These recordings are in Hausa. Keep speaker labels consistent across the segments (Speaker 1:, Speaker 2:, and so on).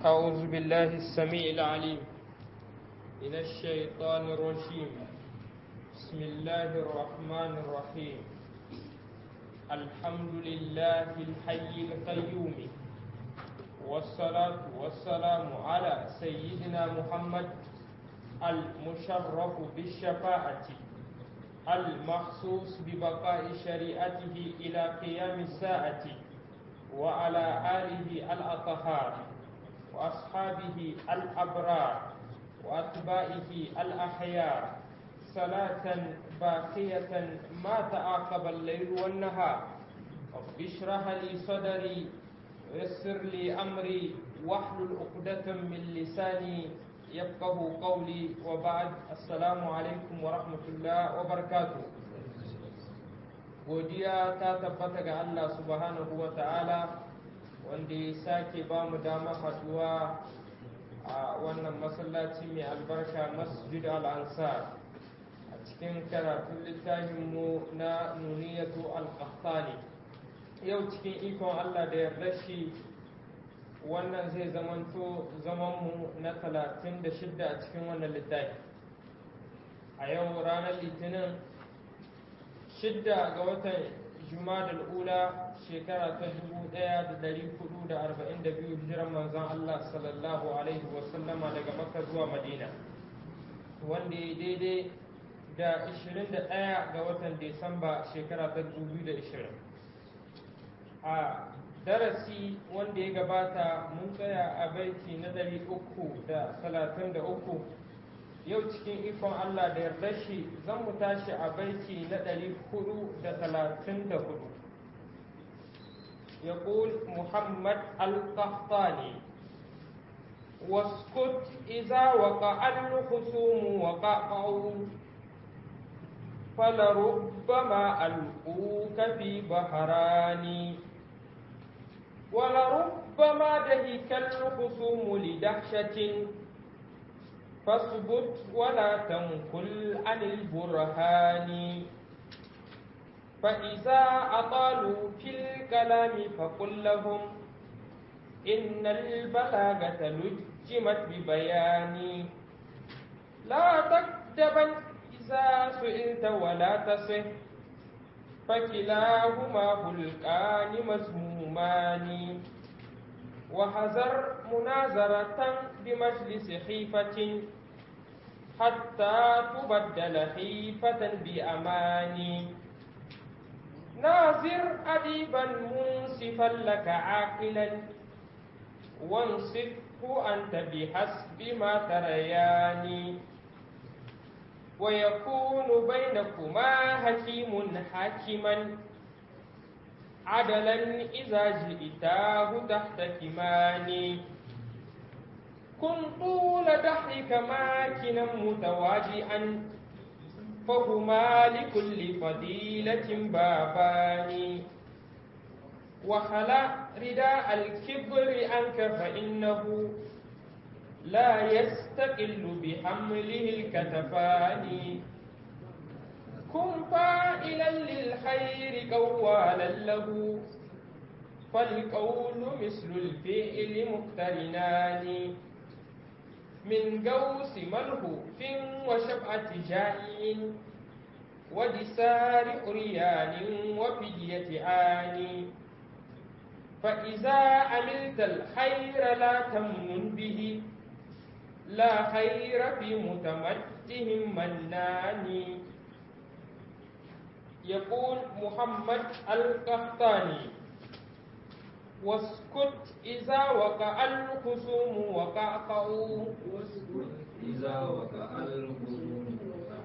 Speaker 1: أعوذ بالله السميع العليم من الشيطان الرجيم بسم الله الرحمن الرحيم الحمد لله الحي القيوم والصلاة والسلام على سيدنا محمد المشرف بالشفاعة المخصوص ببقاء شريعته إلى قيام الساعة وعلى آله الأطهار وأصحابه الأبرار وأتباعه الأحيار صلاة باقية ما تعاقب الليل والنهار رب اشرح لي صدري ويسر لي أمري واحلل عقدة من لساني يفقه قولي وبعد السلام عليكم ورحمة الله وبركاته godiya ta tabbata ga Allah subhanahu wa ta'ala wanda ya sake ba mu dama haduwa a wannan masallaci mai albarka masjid al-ansar a cikin karatun littafinmu na nuniyatu al-qahtani yau cikin ikon Allah da yarda shi wannan zai zamanto zamanmu na 36 a cikin wannan littafi a yau ranar litinin shidda ga watan jumadal ula shekara ta 1442 hijiran manzon Allah sallallahu alaihi wasallama daga makka zuwa madina wanda ya daidai da 21 ga watan disamba shekara ta 2020 a darasi wanda ya gabata mun tsaya a baiti na 333 yau cikin ikon Allah da yarda shi zan mu tashi a baiti na ɗari hudu da talatin da hudu يقول محمد القحطاني واسكت إذا وقع الخصوم وقعوا فلربما ألقوك في بحران ولربما دهك الخصوم لدهشة فاثبت ولا تنقل عن البرهان فإذا أطالوا في الكلام فقل لهم إن البلاغة لجمت ببيان لا تكتبا إذا سئلت ولا تصح فكلاهما هلكان مذمومان وحذر منازرة بمجلس حيفة حتى تبدل حيفة بأمان ناظر أديبا منصفا لك عاقلا وانصفه أنت بحسب ما تريان ويكون بينكما حكيم حاكما عدلا إذا جئتاه تحت كمان كن طول دحرك ماكنا متواجئا فهما لكل فضيلة بابان وخلع رداء الكبر عنك فإنه لا يستقل بحمله الكتفان كن فاعلا للخير قوالا له فالقول مثل الفعل مقترنان من قوس ملهوف وشبعة جائع ودسار أريان وفدية آن فإذا عملت الخير لا تمنن به لا خير في متمتهم منان يقول محمد القحطاني واسكت إذا وقع الخصوم وقعقعوا
Speaker 2: واسكت إذا وقع الخصوم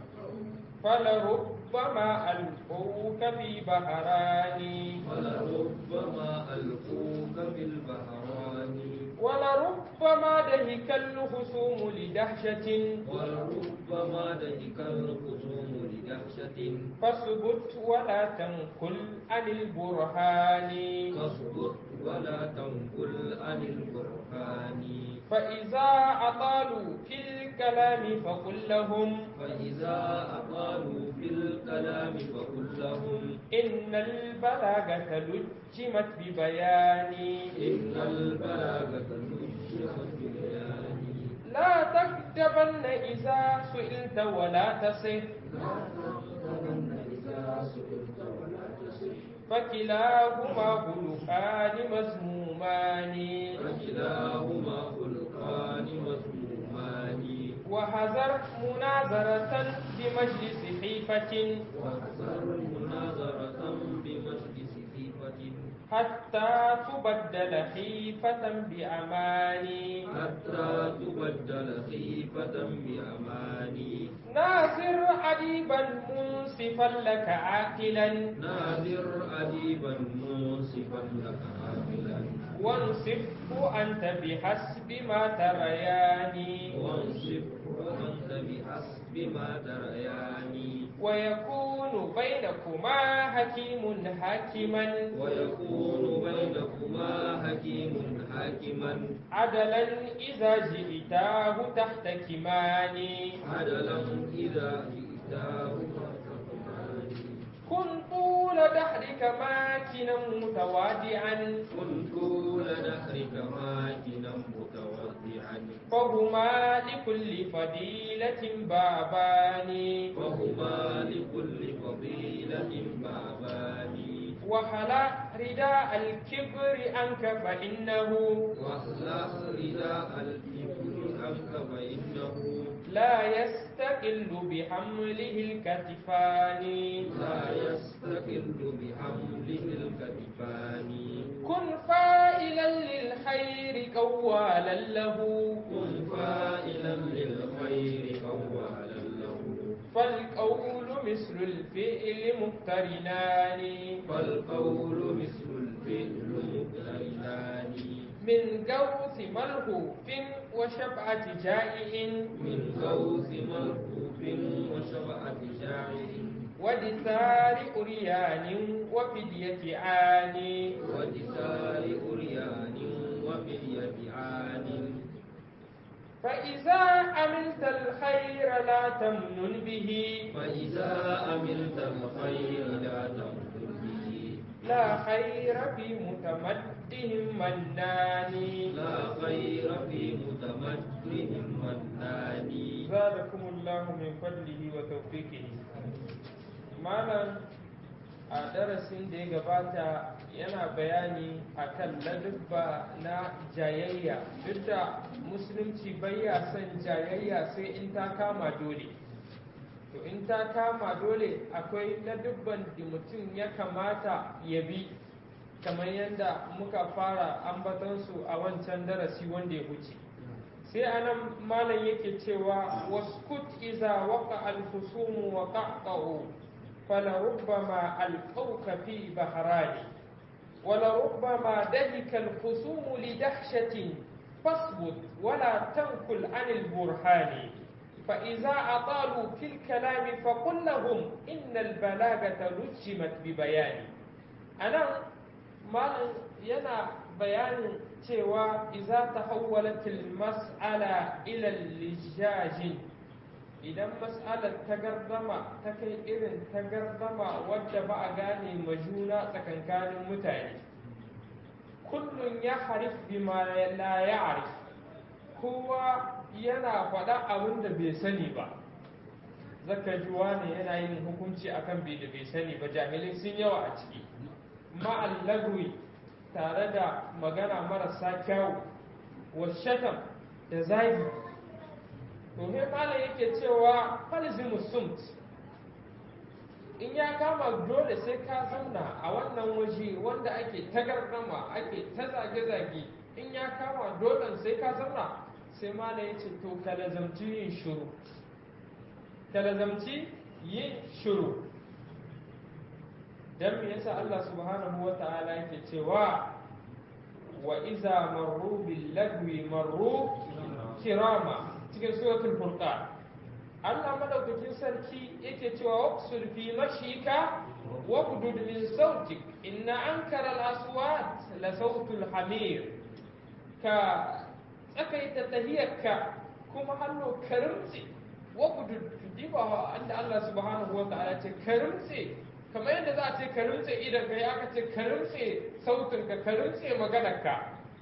Speaker 1: فلربما ألقوك في بحران
Speaker 2: ولربما ألقوك في البحران
Speaker 1: ولربما دهك الخصوم لدهشة
Speaker 2: ولربما دهك الخصوم لدهشة
Speaker 1: فاثبت ولا تنقل عن البرهان
Speaker 2: فاصبر ولا تنقل عن البرهان
Speaker 1: فإذا أطالوا في الكلام فقل لهم
Speaker 2: فإذا أطالوا في الكلام فقل لهم
Speaker 1: إن البلاغة لجمت ببيان
Speaker 2: إن البلاغة نجمت
Speaker 1: تغتبن إذا سئلت ولا تصح فكلاهما خلقان مذمومان
Speaker 2: فكلاهما خلقان مسمومان
Speaker 1: وحذر مناظرة بمجلس حيفة
Speaker 2: واحذر مناظرة بمجلس خيفة
Speaker 1: حتى تبدل حيفة بأمان
Speaker 2: حتى تبدل خيفة بأمان
Speaker 1: ناصر أديبا منصفا لك عاقلا
Speaker 2: ناذر أديبا منصفا لك عاملا
Speaker 1: وانصفه أنت بحسب ما تريان
Speaker 2: وانصفه أنت بحسب ما تريان
Speaker 1: ويكون بينكما حكيم حاكما
Speaker 2: ويكون بينكما حكيم حاكما
Speaker 1: عدلا إذا جئتاه تحت كمان
Speaker 2: عدلا إذا جئتاه تحكمان
Speaker 1: كن طول دهرك ماكنا متواضعا
Speaker 2: كن طول دهرك ماكنا متوضعا
Speaker 1: فهما لكل فضيلة بابان
Speaker 2: وهما لكل فضيلة بابان
Speaker 1: وخلع رداء الكبر عنك فإنه
Speaker 2: واخلع رداء الكبر عنك فإنه
Speaker 1: لا يستقل بحمله الكتفان
Speaker 2: لا يستقل بحمله الكتفان
Speaker 1: كن فائلا للخير قوالا له
Speaker 2: كن فائلا للخير قوالا له
Speaker 1: فالقول مثل الفعل مقترنان
Speaker 2: فالقول مثل الفعل مقترنان
Speaker 1: من قوس ملهوف وشبعة جائع
Speaker 2: من غوث ملهوف وشبعة جاعل
Speaker 1: ودثار أريان وفدية عان
Speaker 2: ودثار أريان وفدية عان
Speaker 1: فإذا عملت الخير لا تمنن به
Speaker 2: فإذا عملت الخير لا تمكن به
Speaker 1: لا خير في متمدهم منان
Speaker 2: لا خير في متمكن منان
Speaker 1: زادكم الله من فضله وتوفيقه malam a darasin da ya gabata yana bayani akan ladubba na jayayya duk da musulunci ya son jayayya sai in ta kama dole to in ta kama dole akwai ladubban da mutum ya kamata ya bi kamar yadda muka fara ambatansu a wancan darasi wanda ya wuce sai anan malam yake cewa waskut iza waka alhusumu wa qaqa'u فلربما ألقوك في بحران ولربما دهك الخصوم لدهشة فاصبت ولا تنكل عن البرهان فإذا أطالوا في الكلام فقل لهم إن البلاغة لجمت ببيان أنا ما ينا بيان cewa iza ta hawwalatil mas'ala ila lijajin idan mas'alar ta gardama ta kai irin ta gardama wadda ba a gane ma juna tsakankanin mutane kullum ya harif bima la ya'rif kowa yana faɗa abin da bai sani ba zaka ji wani yana yin hukunci akan bai da bai sani ba jahilai sun yawa a ciki ma'allagwi tare da magana marasa kyawu washatam da zagi to he malam yake cewa falzimu sumt in ya kama dole sai ka zauna a wannan waje wanda ake ta gardama ake ta zage-zage in ya kama dole sai ka zauna sai malam ya ce to ka lazamci yin shuru ka lazamci yin shuru dan me yasa Allah subhanahu wa ta'ala yake cewa wa iza marru bil lagwi marru kirama cikin suratul furqan Allah madaukakin sarki yake cewa waqsul fi mashika wa qudud min sautik inna ankara al aswat la sautul hamir ka tsakaita tahiyarka kuma hannu karimtsi wa qudud diba anda Allah subhanahu wa ta'ala ce karimtsi kamar yadda za a ce ka rintse idan ka aka ce ka rintse sautin ka ka rintse maganar ka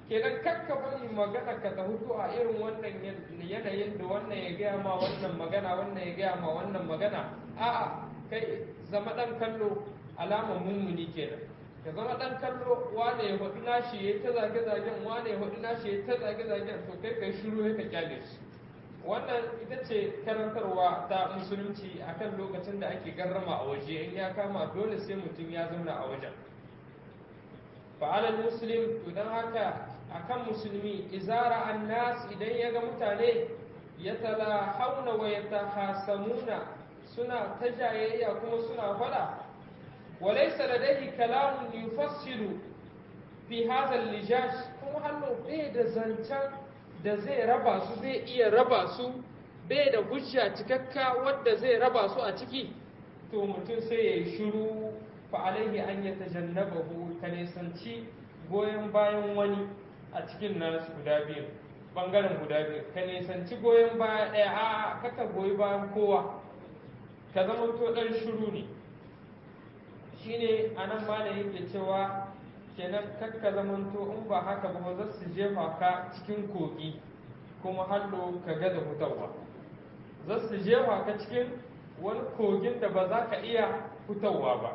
Speaker 1: kenan kakka bari magana ka ta hutu a irin wannan yanayin da wannan ya gaya ma wannan magana wannan ya gaya ma wannan magana a'a kai zama dan kallo alamar mummuni kenan ka zama dan kallo wane ya faɗi nashi ya ta zage zagen wane ya faɗi nashi ya ta zage zagen to kai kai shiru ya ka kyale shi wannan ita ce karantarwa ta musulunci akan lokacin da ake garrama a waje in ya kama dole sai mutum ya zauna a wajen fa'alal muslim to don haka akan musulmi izara annas idan ya ga mutane ya tala hauna wa ya tahasamuna suna ta jayayya kuma suna fada walaisa ladaihi kalamun yufassilu fi hadha lijash kuma hannu bai da zancen da zai raba su zai iya raba su bai da hujja cikakka wadda zai raba su a ciki to mutum sai ya yi shiru fa alaihi an ya tajannabahu ka nisanci goyon bayan wani a cikin nasu guda biyu bangaren guda biyu ka nisanci goyon baya ɗaya a kaka goyi bayan kowa ka zama to ɗan shiru ne shine anan malam yake cewa kenan kakka zamanto in ba haka ba za su jefa ka cikin kogi kuma hallo ka ga da hutawa za su jefa ka cikin wani kogin da ba za ka iya hutawa ba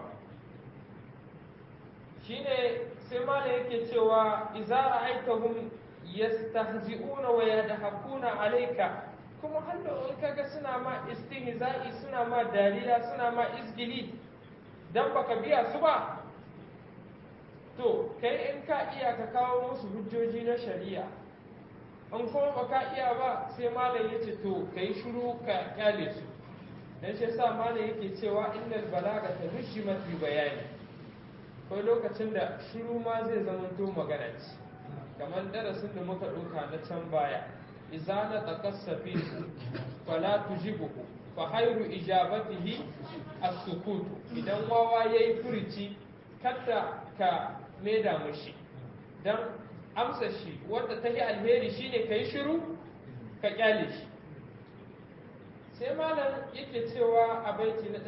Speaker 1: shine sai mala yake cewa iza ra'aitahum yastahzi'una wa yadhakuna alayka kuma hallo in kaga suna ma istihza'i suna ma dariya suna ma izgili dan baka biya su ba to kai in ka iya ka kawo musu hujjoji na shari'a in kuma ba ka iya ba sai malam ya ce to ka yi shuru ka kyale su dan shi sa malam yake cewa innal balaga ta rushimat bi bayani kai lokacin da shuru ma zai zama to magana ce kamar darasin da muka ɗauka na can baya idza na taqassafi fala tujibuhu fa hayru ijabatihi as-sukutu idan wawa yayi furici kada ka maida mushi don amsa shi wadda ta yi alheri shine ka yi shiru ka kyale shi sai malam yake cewa a baiti na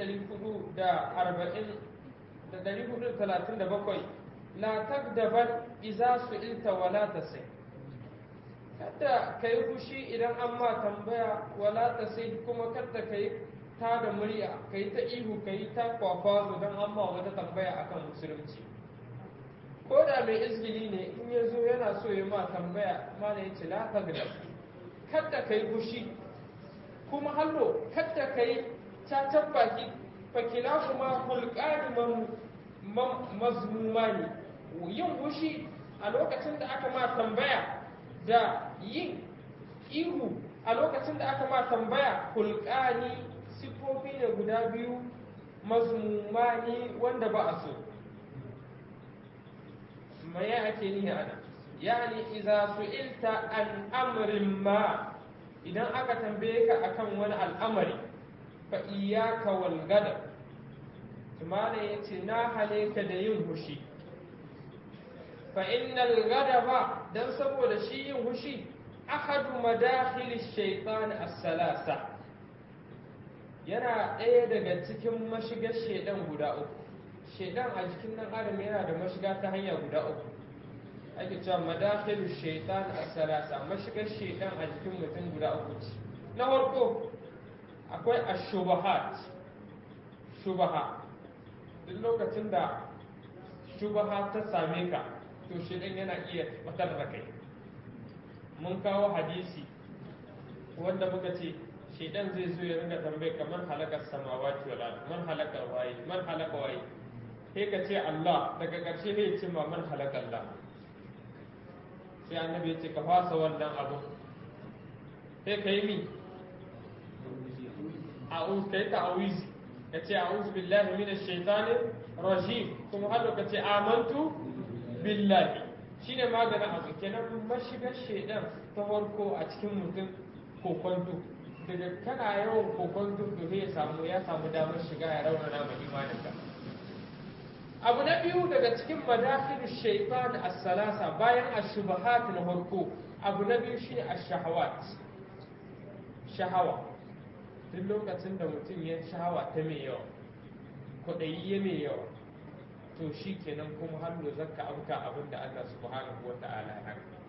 Speaker 1: 437 la takdaban iza su ilta wala ta sai kada ka yi fushi idan an ma tambaya wala ta sai kuma kada ka yi ta da murya ka yi ta ihu ka yi ta kwakwazo don an ma wata tambaya akan musulunci ko da mai izgili ne in ya zo yana so ya ma tambaya mana ya ce la tagda kada ka yi fushi kuma hallo kada ka yi cacan baki fakila kuma hulƙani mazmumani yin fushi a lokacin da aka ma tambaya da yin ihu a lokacin da aka ma tambaya hulƙani siffofi ne guda biyu mazmumani wanda ba a so ما يأتي أنا يعني إذا سئلت عن أمر ما إذا أكا تنبيك أكم ولا الأمر فإياك والغدر ثم يتنا عليك دين هشي فإن الغضب دم سبو شيء هشي أحد مداخل الشيطان الثلاثة yana ɗaya daga cikin mashigar shaidan guda uku shaidan a jikin nan adam yana da mashiga ta hanya guda uku ake cewa madakhilu shaitan as-salasa mashigar shaidan a jikin mutum guda uku ce na farko akwai ash-shubahat shubaha duk lokacin da shubaha ta same ka to shaidan yana iya batar da kai mun kawo hadisi wanda muka ce shaidan zai zo ya ringa tambaye kamar halakar samawati wal ard man halakar waye man halaka waye sai ka ce Allah daga ƙarshe ne ce ma man halaka Allah sai annabi ya ce ka fasa wannan abu sai ka yi mi a'udhu kai ta'awizi ka ce a'udhu billahi minash shaitani rajim kuma har ka ce amantu billahi shine maganin abu kenan mashigar shaidan ta farko a cikin mutum kokonto daga kana yawan kokonto to ya samu ya samu damar shiga ya raunana ma imaninka abu na biyu daga cikin madafin shaitan as-salasa bayan ash-shubahat na farko abu na biyu shine ash-shahawat shahawa duk lokacin da mutum ya shahawa ta mai yawa kwaɗayi ya mai yawa to shi kenan kuma har da zakka abuka abin da Allah subhanahu wa ta'ala ya haka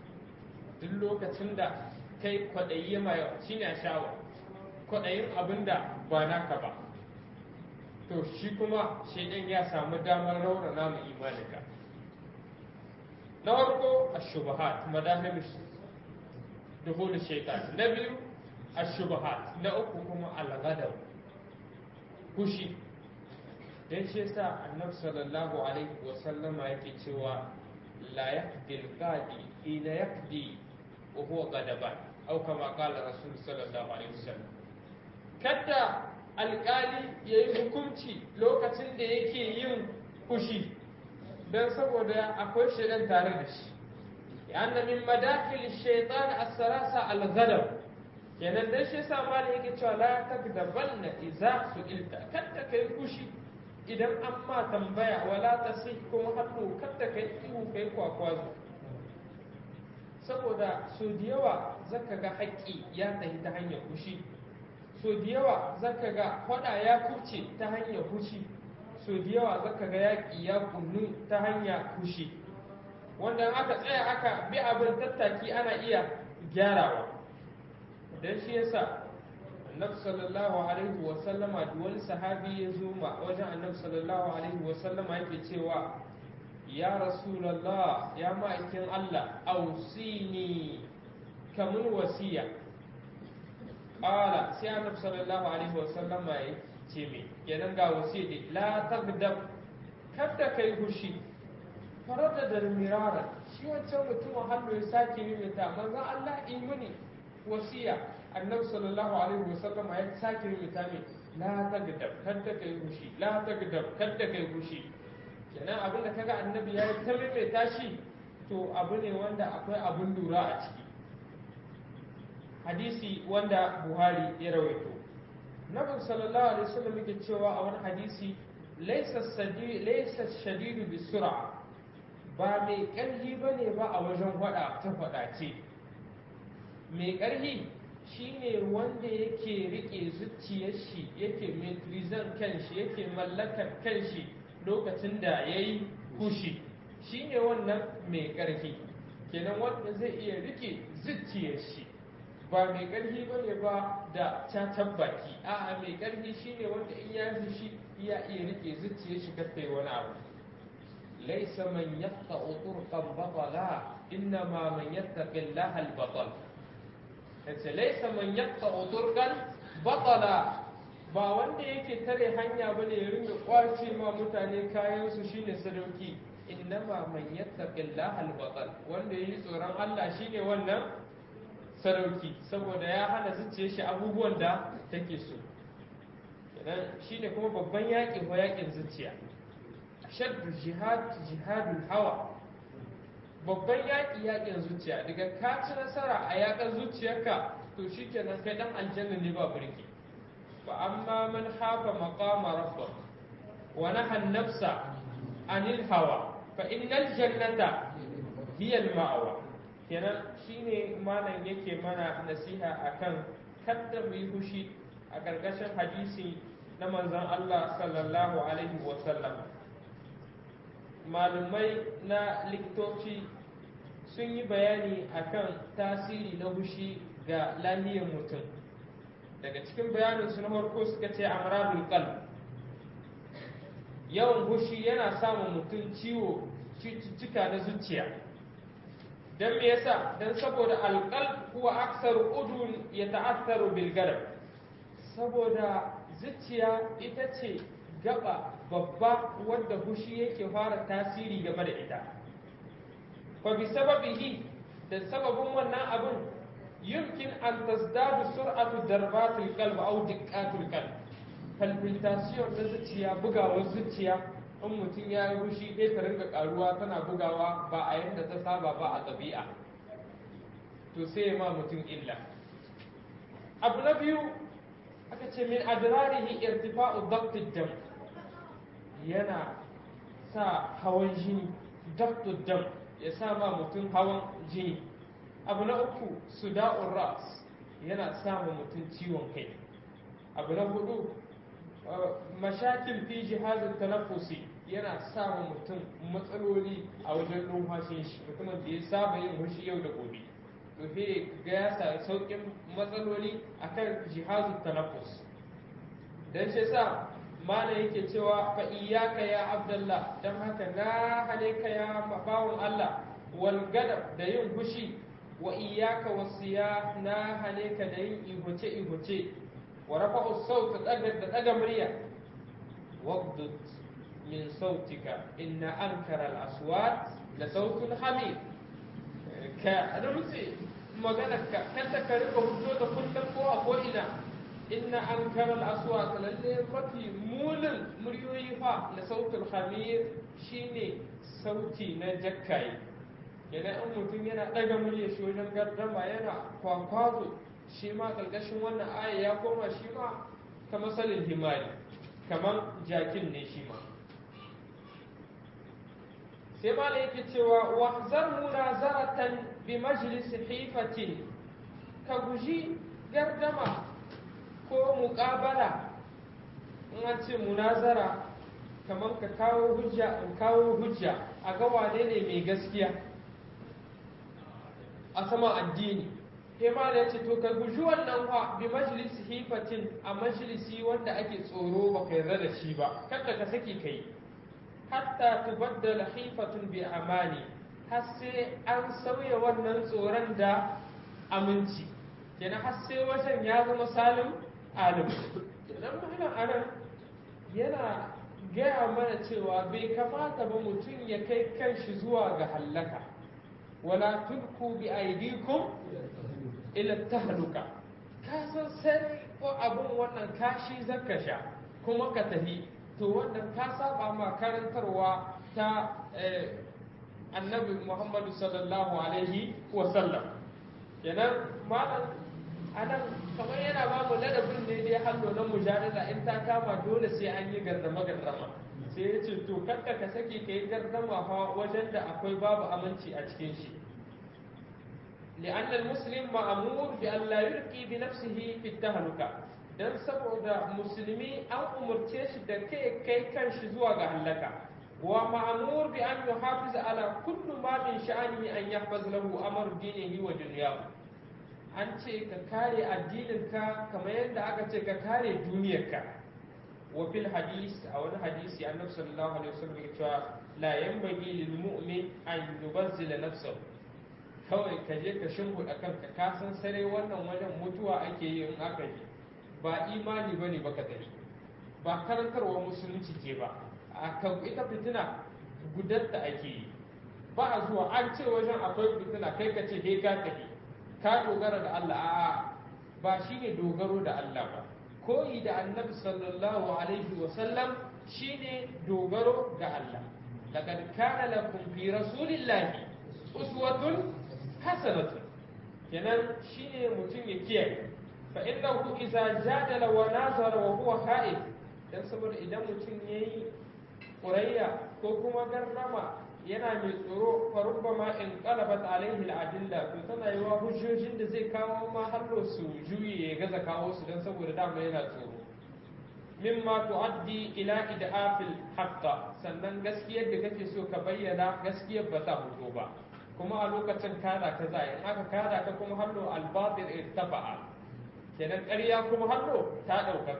Speaker 1: duk lokacin da kai kwaɗayi mai shine a shawa kwaɗayin abin da ba naka ba to shi kuma shaidan ya samu damar raunana mu imaninka na farko ashubahat madahil duhul shaitan na biyu ashubahat na uku kuma al-ghadab kushi dan shi yasa annabi sallallahu alaihi wa sallama yake cewa la yahdi al-qadi ila yahdi wa huwa ghadaban aw kama qala rasul sallallahu alaihi wasallam kada alkali yayi hukunci lokacin da yake yin kushi dan saboda akwai shaidan tare da shi yana min madakil shaitan as-sarasa al-ghadab kenan dan shi yasa malai yake cewa la takdabanna idza su'ilta kada kai kushi idan an ma tambaya wala tasih kuma hannu kada kai ihu kai kwakwazo saboda so da yawa zaka ga haƙƙi ya tafi ta hanyar kushi so da yawa zaka ga faɗa ya kuce ta hanyar kushi so da yawa zaka ga yaƙi ya kunnu ta hanyar kushi wanda aka tsaya aka bi abin tattaki ana iya gyarawa dan shi yasa annabi sallallahu alaihi wa sallama duk wani sahabi ya zo ma wajen annabi sallallahu alaihi wa sallama yake cewa ya rasulallah ya ma'aikin Allah ausini kamun wasiya ƙala sai annabi sallallahu alaihi wasallam ya ce me kenan ga wasiya ne la tagdab kada kai hushi farada da mirara shi wancan mutumin hannu ya sake mimita manzon Allah imuni wasiya annabi sallallahu alaihi wasallam ya sake mimita me la tagdab kada kai hushi la tagdab kada kai hushi kenan abin da kaga annabi ya yi ta maimaita shi to abu ne wanda akwai abin lura a ciki hadisi wanda buhari ya rawaito nabi sallallahu alaihi wasallam yake cewa a wani hadisi laysa shadidu bi sur'a ba mai ƙarfi bane ba a wajen faɗa ta faɗa ce mai ƙarfi shine wanda yake rike zuciyar shi yake metrizan kanshi yake mallakar kanshi lokacin da ya yi kushi shi ne wannan mai ƙarfi kenan wanda zai iya rike zuciyar shi ba mai ƙarfi ba ne ba da cacan baki a'a mai ƙarfi shi ne wanda in ya shi ya iya rike zuciyar shi kasta yi wani abu laisa man yatta turqan batala innama man yattaqi Allah al-batal yace laisa man yatta turqan batala ba wanda yake tare hanya bane ya ringa kwace ma mutane kayan su shine sadauki innama man yattaqillaha al-batal wanda yayi tsoron Allah shine wannan sadauki saboda ya hana zuciyar shi abubuwan da take so kenan shine kuma babban yakin ko yakin zuciya shaddu jihad jihadul hawa babban yaki yakin zuciya daga ka ci nasara a yakan zuciyarka to shikenan kai dan aljanna ne ba burki فأما من خاف مقام ربه ونهى النفس عن الهوى فإن الجنة هي المأوى kenan shine malam yake mana nasiha akan kadda mu yi fushi a ƙarƙashin hadisi na manzon Allah sallallahu alaihi wa sallam malumai na likitoci sun yi bayani akan tasiri na fushi ga lahiyar mutum daga cikin bayanin su na farko suka ce amradul qalb yawan hushi yana samun mutum ciwo cututtuka na zuciya dan me yasa dan saboda alqalb huwa aksaru udun yata'assaru bil gadab saboda zuciya ita ce gaba babba wadda hushi yake fara tasiri game da ita fa bi sababihi da sababin wannan abin يمكن أن تزداد سرعة ضربات القلب أو دقات القلب palpitation na zuciya bugawar zuciya in mutum ya yi rushi ɗaya ta ringa ƙaruwa tana bugawa ba a yadda ta saba ba a ɗabi'a to sai ma mutum illa abu na biyu aka ce min adrarihi irtifa'u daqtid dam yana sa hawan jini daqtud dam ya sa ma mutum hawan jini abu na uku suda'ur ras yana samun mutum ciwon kai abu na hudu mashakil fi jihazin tanaffusi yana samun mutum matsaloli a wajen numfashin shi mutumin da ya saba yin hushi yau da gobe to he ga ya sa saukin matsaloli akan jihazu tanaffus dan shi sa mana yake cewa fa iyyaka ya abdullah dan haka na hane ka ya bawon Allah wal gadab da yin fushi wa iyyaka wasiya na hane ka da yin ihuce ihuce wa rafa'u sawt daga da daga murya waqdud min sautika inna ankara al aswat la sautul hamid ka rumtse maganar ka kanta ka rika hudo da kullum ko a ko ina inna ankara al aswat lalle mafi munin muryoyi fa la sautul hamid shine sauti na jakkai idan in mutum yana ɗaga murya shi wajen gardama yana kwakwazo shi ma ƙarƙashin wannan aya ya koma shi ma ta masalin himari kamar jakin ne shi ma sai ma da yake cewa wahzar munazaratan bi majlis hifatin ka guji gardama ko muƙabala in an ce munazara kamar ka kawo hujja in kawo hujja a ga wane ne mai gaskiya a sama addini sai ma da ce to ka guji wannan fa bi majalisi hifatin a majalisi wanda ake tsoro ba ka yarda da shi ba kada ka saki kai hatta tubaddala hifatun bi amani har sai an sauya wannan tsoron da aminci kenan har sai wajen ya zama salim alim kenan malam anan yana gaya mana cewa bai kamata ba mutum ya kai kanshi zuwa ga hallaka wala tulku bi aidikum ila tahluka ka san sai ko abun wannan kashi zaka sha kuma ka tafi to wannan ka saba ma karantarwa ta annabi Muhammadu sallallahu alaihi wa sallam kenan malam anan kamar yana ba mu ladabin ne dai hallo na mujadala in ta kama dole sai an yi gardama gardama sai ya ce to kanka ka sake ka yi gardama fa wajen da akwai babu aminci a cikin shi لأن المسلم مأمور بأن لا يلقي بنفسه في التهلكة dan saboda musulmi an umarce shi da kai kai kan shi zuwa ga halaka wa ma'mur bi an yuhafiz ala kullu ma min sha'anihi an yahfaz lahu amr dinihi wa dunyahu an ce ka kare addinin ka kamar yadda aka ce ka kare duniyarka wa fil hadis a wani hadisi annabi sallallahu alaihi wasallam ya cewa la yanbaghi lil mu'min an yubazzila nafsahu kawai ka je ka shimfiɗa kanka ka san sare wannan wajen mutuwa ake yi in aka yi ba imani ba ne baka tafi ba karantarwa musulunci ke ba a kan ita fitina gudatta ake yi ba a zuwa an ce wajen akwai fitina kai ka ce he ka tafi ka dogara da Allah a'a ba shine dogaro da Allah ba koyi da annabi sallallahu alaihi wa sallam shine dogaro ga Allah laqad kana lakum fi rasulillahi uswatun hasanatun kenan shine mutum ya kiyaye fa innahu idza jadala wa nazara wa huwa khaif dan saboda idan mutum yayi qurayya ko kuma garrama yana mai tsoro fa rubbama in qalabat alaihi al-adilla to tana yiwa hujjojin da zai kawo ma hallo su juye ya gaza kawo su dan saboda dama yana tsoro mimma tuaddi ila idafil haqqa sannan gaskiyar da kake so ka bayyana gaskiyar ba ta fito ba kuma a lokacin kada ka za in aka kada ka kuma hallo albatil irtafa'a kenan ƙarya kuma hallo ta ɗaukaka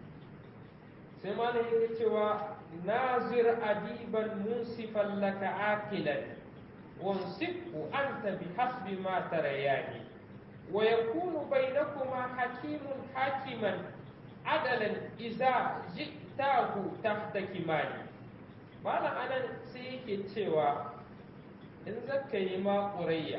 Speaker 1: sai ma yake cewa nazir adiban munsifan laka akilan wansifhu anta bi hasbi ma tarayani wa yakunu bainakuma hakimun hakiman adalan iza ji'tahu tahta kimani malam anan sai yake cewa in zaka yi ma ƙurayya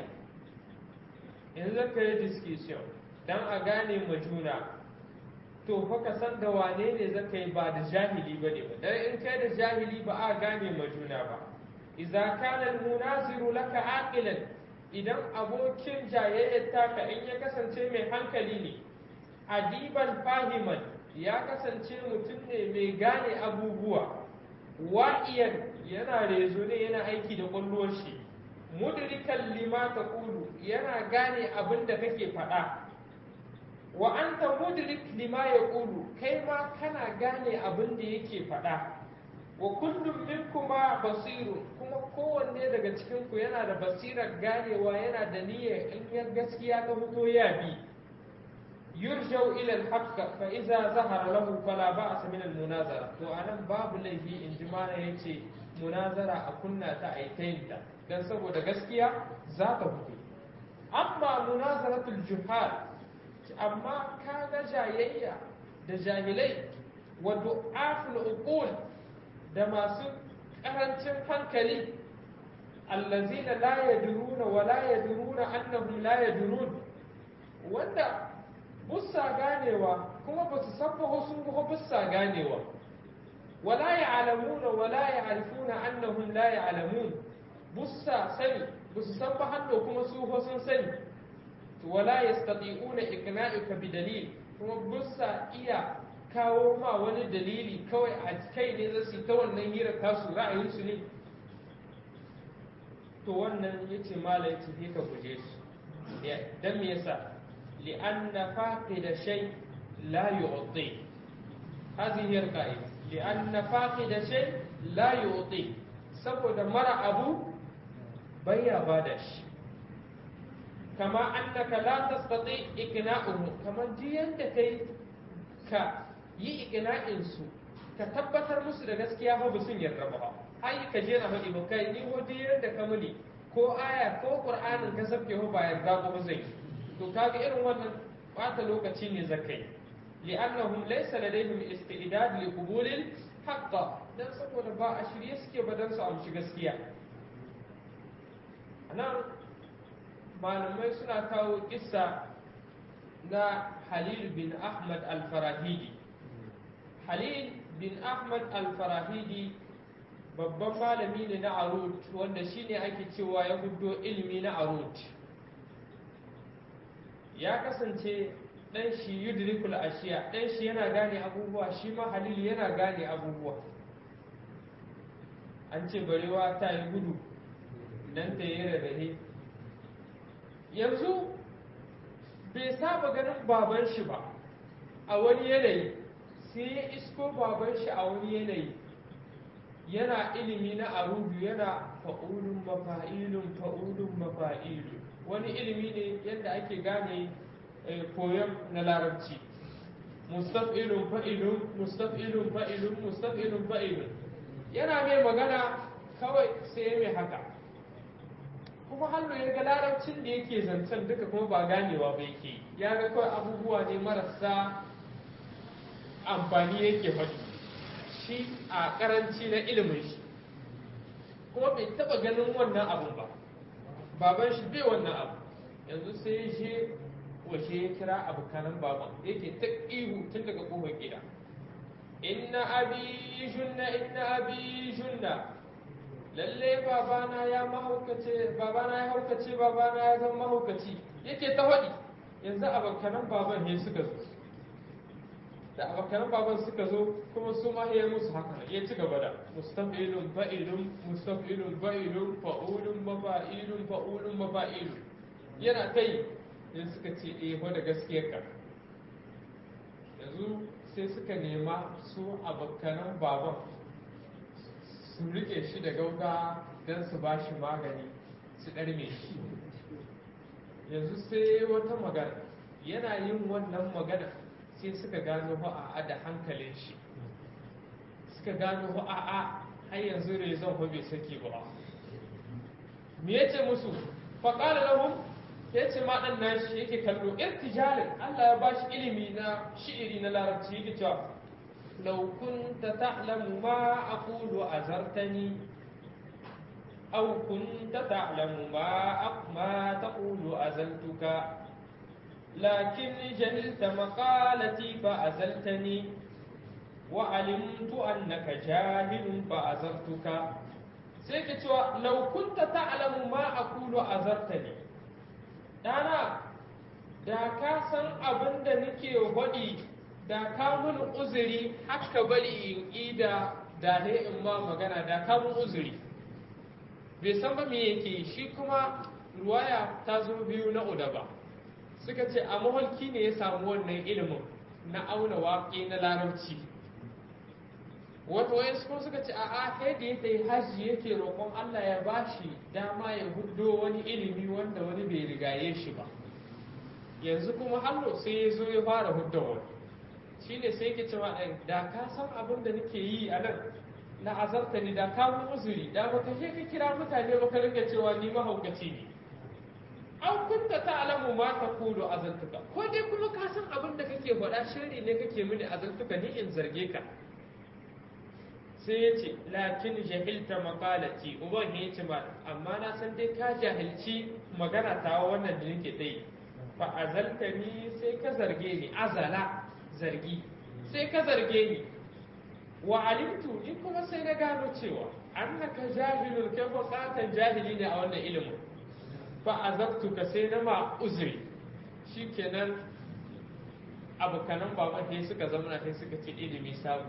Speaker 1: in zaka yi discussion don a gane ma juna to fa ka san da wane ne zaka yi ba da jahili ba ne ba dan in kai da jahili ba a gane ma juna ba idza kana almunaziru laka aqilan idan abokin jayayyar taka in ya kasance mai hankali ne adiban fahiman ya kasance mutum ne mai gane abubuwa wa'iyan yana rezo ne yana aiki da ƙwallon shi mudrikan lima ta kulu yana gane abin da kake faɗa wa anta mudrik lima ya kulu kai ma kana gane abin da yake faɗa wa kullum minkuma basirun kuma kowanne daga cikin ku yana da basirar ganewa yana da niyyar in ya gaskiya ta fito ya bi yurjau ila al-haqq fa idza zahara lahu fala ba'sa min al-munazara to anan babu laifi in ji mana yace munazara a kunna ta aitayinta dan saboda gaskiya za ta fito amma munazaratul juhal amma kaga jayayya da jahilai wa du'aful uqul da masu karancin hankali allazina la yadruna wa la yadruna annahum la yadrun wanda bussa ganewa kuma ba su san ba sun kuma bussa ganewa wala ya'lamuna wala ya'rifuna annahum la ya'lamun bussa sani ba su san ba hannu kuma su ko sun sani wala yastati'una iqna'uka bi dalil kuma bussa iya kawo ma wani dalili kawai a kai ne za su ta wannan hira tasu ra'ayinsu ne to wannan ya ce mala ya ce ka guje su don me yasa li'anna faqida shay la yu'ti hadhihi al-qa'ida li'anna faqida shay la yu'ti saboda mara abu baya bada shi kama annaka la tastati ikna'uhu kamar ji yanda kai ka yi iqna'insu ka tabbatar musu da gaskiya fa sun yarda ba ai ka je na faɗi ba kai ni ko duk da ka muni ko aya ko qur'anin ka sabke ba yarda ba zai to kaga irin wannan bata lokaci ne zakai li'annahum laysa ladayhim istidad li qubul al dan saboda ba a shirye suke ba dan su amshi gaskiya anan malamai suna kawo kissa na Halil bin Ahmad al-Farahidi Halil bin Ahmad al-Farahidi babban malami ne na Arut wanda shine ake cewa ya gudo ilimi na Arut ya kasance dan shi yudrikul ashiya dan shi yana gane abubuwa shi ma Halil yana gane abubuwa an ce barewa ta yi gudu dan ta yi rarrahe yanzu bai saba ganin baban shi ba a wani yanayi sai ya isko baban shi a wani yanayi yana ilimi na arudu yana fa'ulun mafa'ilun fa'ulun mafa'ilun wani ilimi ne yadda ake gane koyon na larabci mustaf'ilun fa'ilun mustaf'ilun fa'ilun mustaf'ilun fa'ilun yana mai magana kawai sai mai haka kuma hannu ya ga larabcin da yake zancen duka kuma ba ganewa ba yake ya ga kawai abubuwa ne marasa amfani yake faɗi shi a karanci na ilimin shi kuma bai taɓa ganin wannan abun ba baban shi bai wannan abu yanzu sai shi washe ya kira abokanan baban yake ta ihu tun daga kofar gida inna abi junna inna abi junna lalle babana ya mahaukace babana ya haukace babana ya zama mahaukaci yake ta faɗi yanzu abokanan baban ne suka zo da abokanan baban suka zo kuma su ma ya musu haka ya ci gaba da mustafilun fa'ilun mustafilun fa'ilun fa'ulun mafa'ilun fa'ulun mafa'ilun yana ta yi sai suka ce eh da gaskiyar ka yanzu sai suka nema su abokanan baban su rike shi da gauga don su ba shi magani su ɗarme shi yanzu sai wata magana yana yin wannan magana sai suka gano a'a da hankalin shi suka gano a'a har yanzu rezon bai saki ba me yace musu faƙala lahum ya ce ma ɗan nashi yake kallo irtijalin Allah ya bashi ilimi na shi'iri na larabci yake cewa لو كنت تعلم ما أقول أزرتني أو كنت تعلم ما ما تقول أزلتك لكن جهلت مقالتي فأزلتني وعلمت أنك جاهل فأزرتك سيكتوا لو كنت تعلم ما أقول أزرتني دانا da ka san abin da nake waɗi da ka mun uzuri haka bari in ida da ne in ma magana da ka mun uzuri bai san ba me yake shi kuma ruwaya ta zo biyu na udaba suka ce a maholki ne ya samu wannan ilimin na auna waƙe na larabci wato wayansu kuma suka ce a'a kai da ya tayi hajji yake roƙon Allah ya bashi dama ya huddo wani ilimi wanda wani bai rigaye shi ba yanzu kuma hallo sai ya zo ya fara hudda wani shine sai yake cewa da ka san abin da nake yi a nan na azarta ni da ka mun uzuri da baka je ka kira mutane ba ka ringa cewa ni mahaukaci ne an kunta ta'lamu ma taqulu azantuka ko dai kuma ka san abin da kake faɗa shiri ne kake mini azantuka ni in zarge ka sai ya ce lakin jahilta maqalati uban ya ce ma amma na san dai ka jahilci magana ta wannan da nake dai fa azalta ni sai ka zarge ni azala zargi sai ka zarge ni wa alimtu ni kuma sai na gano cewa annaka jahilun kai ko satan jahili ne a wannan ilimin fa azabtuka sai na ma uzuri shikenan abokanan baban sai suka zama sai suka ce ilimi sabu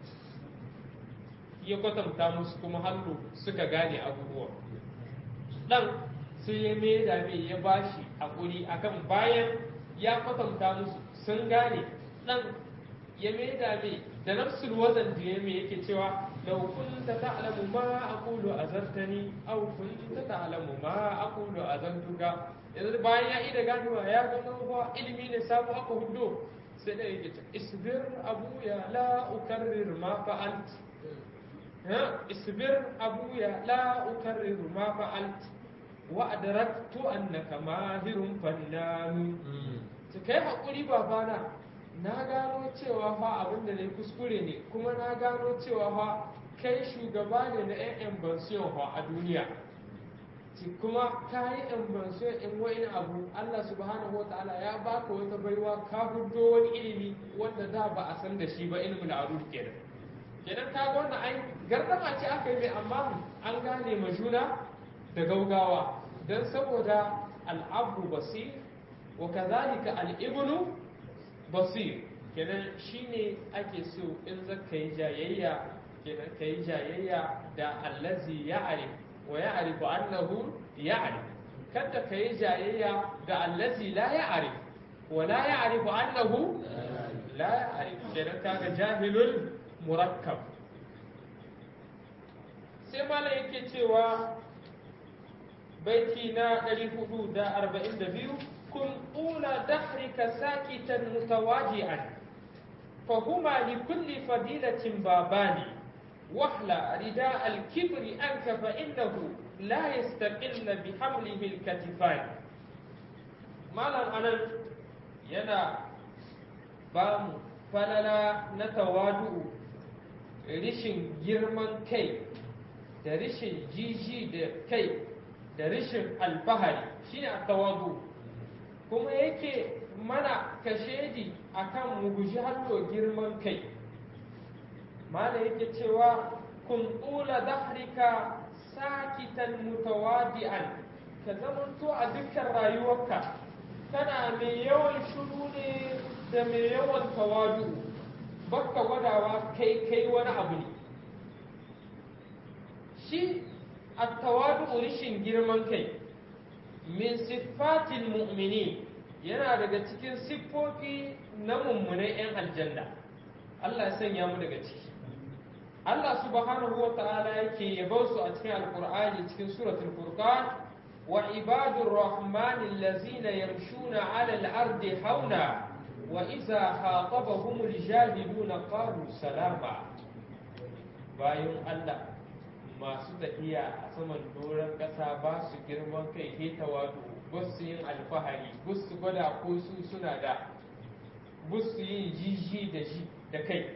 Speaker 1: ya kwatanta musu kuma hallu suka gane abubuwa dan sai ya mai da mai ya bashi hakuri akan bayan ya kwatanta musu sun gane dan ya mai da mai da nafsul wazan da ya mai yake cewa law kunta ta'lamu ma aqulu azartani aw kunta ta'lamu ma aqulu azantuka yanzu bayan ya ida ganewa ya gano ba ilimi ne samu aka hudo sai da yake cewa isbir abuya la ukarrir ma fa'alt isbir abuya la ukarrir ma fa'alt wa adraktu annaka mahirun fannanu kai hakuri babana na gano cewa fa abin da ne kuskure ne kuma na gano cewa fa kai shugaba ne na yan bansiyon fa a duniya kuma ka yi yan bansiyon in wani abu Allah subhanahu wa ta'ala ya baka wata baiwa ka hudo wani ilimi wanda da ba a san da shi ba ilimin aruf kenan kenan ka ga wannan ai gardama ce aka yi mai amma an gane ma juna da gaugawa don saboda al'abu basir wa kazalika al'ibnu basir kenan shine ake so in zaka yi jayayya kenan ka yi jayayya da allazi ya'rif wa ya'rifu annahu ya'rif kada ka yi jayayya da allazi la ya'rif wa la ya'rifu annahu la ya'rif kenan kaga jahilul murakkab sai malam yake cewa baiti na 442 كن طول دهرك ساكتا متواجعا فهما لكل فضيلة بابان واحلى رداء الكبر عنك فإنه لا يستقل بحمله الكتفان مالا أنا ينا بام فللا نتوادؤ rishin girman kai da rishin jiji da kai da rishin alfahari shine a tawadu kuma yake mana kashedi akan mu guji hallo girman kai mala yake cewa kun tsula dahrika sakitan mutawadi'an ka zamanto a dukkan rayuwarka kana mai yawan shuru ne da mai yawan tawadu bakka gwadawa kai kai wani abu ne shi a tawadu rishin girman kai min siffatil mu'mini yana daga cikin siffofi na mummunai 'yan aljanna Allah ya sanya mu daga ciki Allah subhanahu wa ta'ala yake yabo su a cikin alqur'ani cikin suratul furqan wa ibadur rahmani allazina yamshuna 'ala al-ardi hauna wa idza khatabahumul jahiluna qalu salama bayan Allah masu tafiya a saman doron ƙasa ba su girman kai ke tawadu ba su yin alfahari ba su gwada ko su suna da ba su yin jiji da shi da kai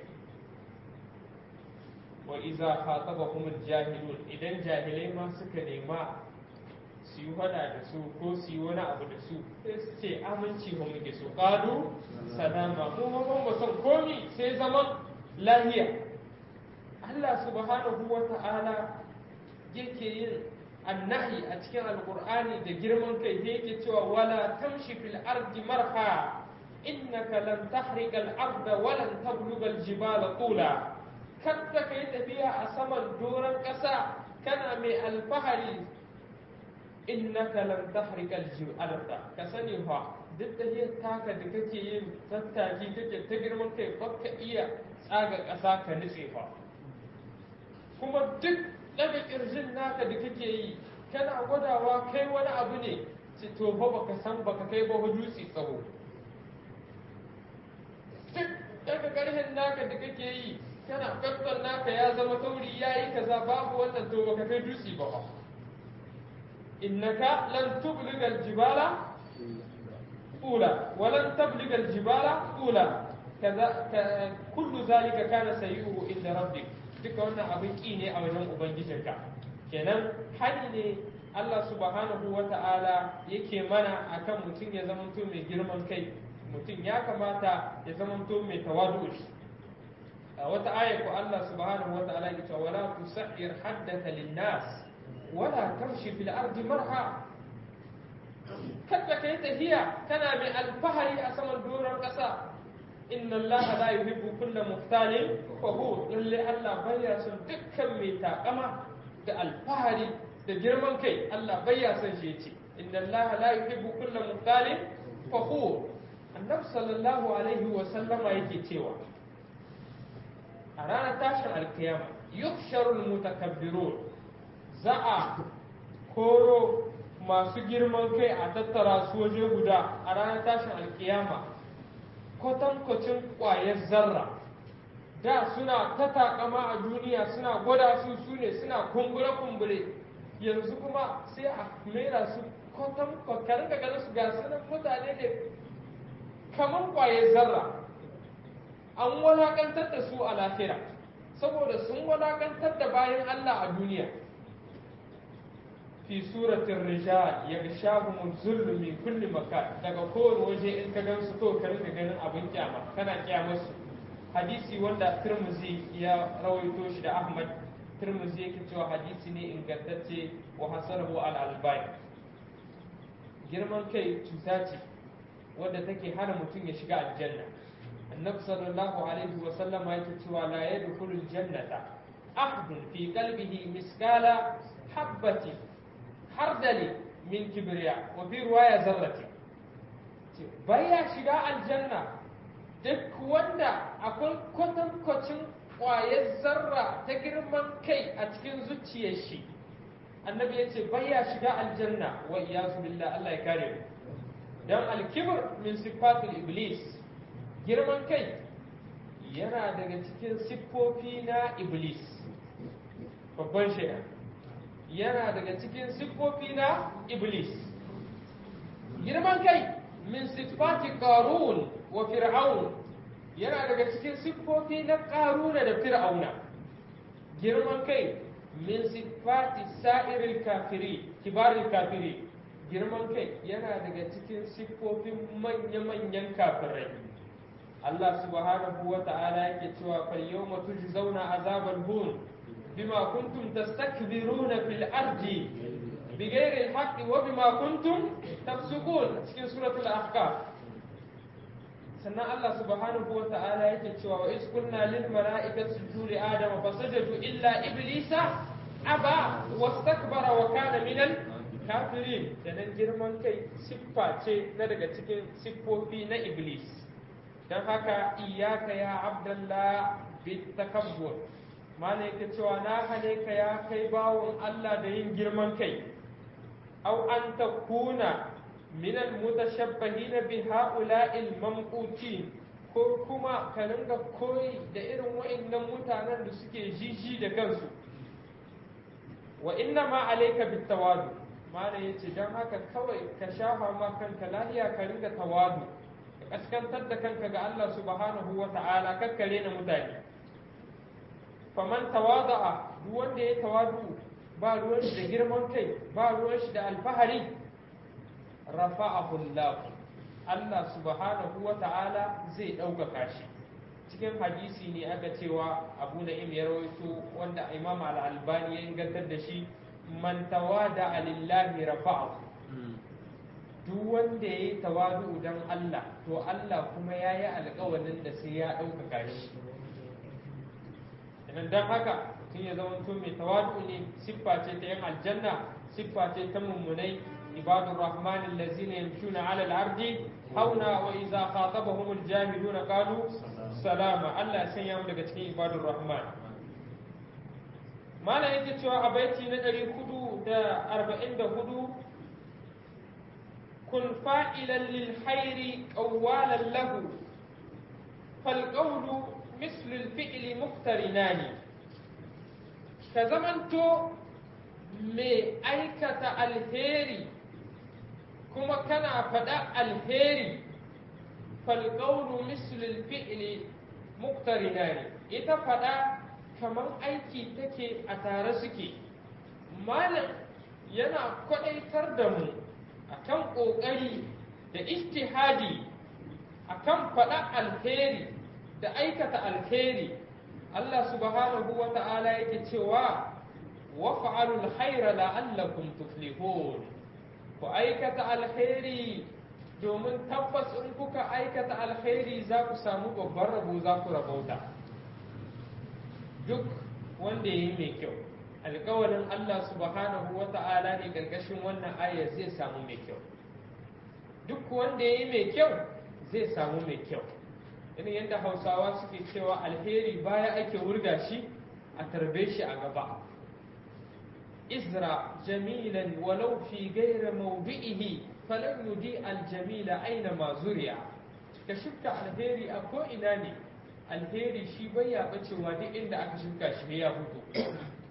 Speaker 1: wa iza khatabahum jahilun idan jahilai ma suka nema su yi hada da su ko su yi wani abu da su sai su ce aminci mu muke so qalu salama mu mun ba son komi sai zaman lahiya Allah subhanahu wa ta'ala yake yin annahi a cikin alkur'ani da girman kai da yake cewa wala tamshi fil ardi marha innaka lan tahriqa al arda wa lan tabluga al jibala tula kada kai tafiya a saman doron ƙasa kana mai alfahari innaka lan tahriqa al jibala ka sani fa duk da yin taka da kake yin tattaki kake ta girman kai baka iya tsaga ƙasa ka nutse fa kuma duk daga kirjin naka da kake yi kana gwadawa kai wani abu ne ce to fa baka san baka kai ba dutse tsawo duk daga karhin naka da kake yi kana kastan naka ya zama tauri ya yi kaza babu wannan to baka kai dutse ba fa innaka lan tubligal jibala ula wa lan tabligal jibala ula kaza kullu zalika kana sayyuhu inda rabbik duka wannan abin ki ne a wajen ubangijinka kenan hani ne Allah subhanahu wa ta'ala yake mana akan mutum ya zamanto mai girman kai mutum ya kamata ya zamanto mai tawadu a wata aya ko Allah subhanahu wa ta'ala ya ce wala tusair haddaka linnas wala tamshi fil ardi marha kada kai tafiya kana mai alfahari a saman doron kasa inna Allah la yuhibbu kulla muhtalin fakhur lalle Allah baya son dukkan mai takama da alfahari da girman kai Allah baya son shi yace inna Allah la yuhibbu kulla muhtalin fakhur annabi sallallahu alaihi wa sallama yake cewa a ranar tashin alkiyama yuhsharul mutakabbirun za a koro masu girman kai a tattara su waje guda a ranar tashin alkiyama kwatankwacin ƙwayar zarra da suna ta takama a duniya suna gwada su su ne suna kumbure-kumbure yanzu kuma sai a mera su kwatankwacin ga ganin su ga sanan mutane ne kamar ƙwayar zarra an walakantar da su a lafira saboda sun walakantar da bayan Allah a duniya fi suratin rijal ya shahu zullu min kulli makan daga kowane waje in ka gansu to ka rinka ganin abin kyama kana kyamar su hadisi wanda Tirmidhi ya rawaito shi da Ahmad Tirmidhi yake cewa hadisi ne ingantacce wa hasanahu al albani girman kai cuta ce wadda take hana mutum ya shiga aljanna annabi sallallahu alaihi wa sallama yake cewa la yadkhulul jannata ahadun fi qalbihi miskala habbati hardali min kibriya wa fi ruwaya zarrati baya shiga aljanna duk wanda akwai kwatankwacin ƙwayar zarra ta girman kai a cikin zuciyar shi annabi ya ce baya shiga aljanna wa iyazu billah Allah ya kare mu dan alkibr min sifatul iblis girman kai yana daga cikin siffofi na iblis babban shaidan yana daga cikin siffofi na iblis girman kai min siffati qarun wa fir'aun yana daga cikin siffofi na qaruna da fir'auna girman kai min siffati sa'iril kafiri kibaril kafiri girman kai yana daga cikin siffofin manya-manyan kafirai Allah subhanahu wa ta'ala yake cewa fal yawma tujzauna azabal hun bima kuntum tastakbiruna fil ardi bighairi al-haqqi wa bima kuntum tafsukun cikin suratul ahqaf sannan Allah subhanahu wa ta'ala yake cewa wa iskunna lil mala'ikati sujudu li adama fasajadu illa iblisa aba wastakbara wa kana minal kafirin sanan girman kai siffa ce na daga cikin siffofi na iblis don haka iyaka ya abdallah bit takabbur mana yake cewa na hane ka ya kai bawon Allah da yin girman kai au an takuna min al mutashabbihin bi ha'ula'il mamqutin ko kuma ka ringa koyi da irin wa'annan mutanen da suke jiji da kansu wa inna ma alayka bit tawadu mana yace dan haka kawai ka shafa ma kanka lahiya ka ringa tawadu kaskantar da kanka ga Allah subhanahu wa ta'ala kakkare na mutane faman tawada'a duk wanda ya tawadu ba ruwan shi da girman kai ba ruwan shi da alfahari rafa'ahu Allah Allah subhanahu wa ta'ala zai ɗaukaka shi cikin hadisi ne aka cewa abu na'im ya rawaito wanda imam al-albani ya ingantar da shi man tawada lillahi rafa'ahu duk wanda ya yi tawadu don Allah to Allah kuma ya yi alkawarin da sai ya ɗaukaka shi idan don haka mutum ya zama to mai tawadu ne siffa ce ta yin aljanna siffa ce ta mummunai ibadur rahman allazina yamshuna ala al-ardi hauna wa idza khatabahum al-jahiluna qalu salama Allah ya sanya mu daga cikin ibadur rahman malam yake cewa a baiti na ɗari hudu da arba'in da hudu kun fa'ilan lil hairi ƙawwalan lahu falƙaulu mislul fi'li muftarinani ka zamanto mai aikata alheri kuma kana faɗa alheri falƙaulu mislul fi'li muftarinani ita faɗa kamar aiki take a tare suke malam yana kwaɗaitar da mu akan ƙoƙari da istihadi akan faɗa alheri da aikata alheri Allah subhanahu wa ta'ala yake cewa wa fa'alul khaira la'allakum tuflihun ku aikata alheri domin tabbas in kuka aikata alheri za ku samu babban rabo za ku rabauta duk wanda ya yi mai kyau alkawarin Allah subhanahu wa ta'ala ne ƙarƙashin wannan aya zai samu mai kyau duk wanda ya yi mai kyau zai samu mai kyau irin yadda hausawa suke cewa alheri baya ake wurga shi a tarbe shi a gaba izra jamilan walau fi gaira mawdi'ihi falan yudi aljamila aina ma zuriya ka shifta alheri a ko ina ne alheri shi bai ya bacewa duk inda aka shuka shi ya fito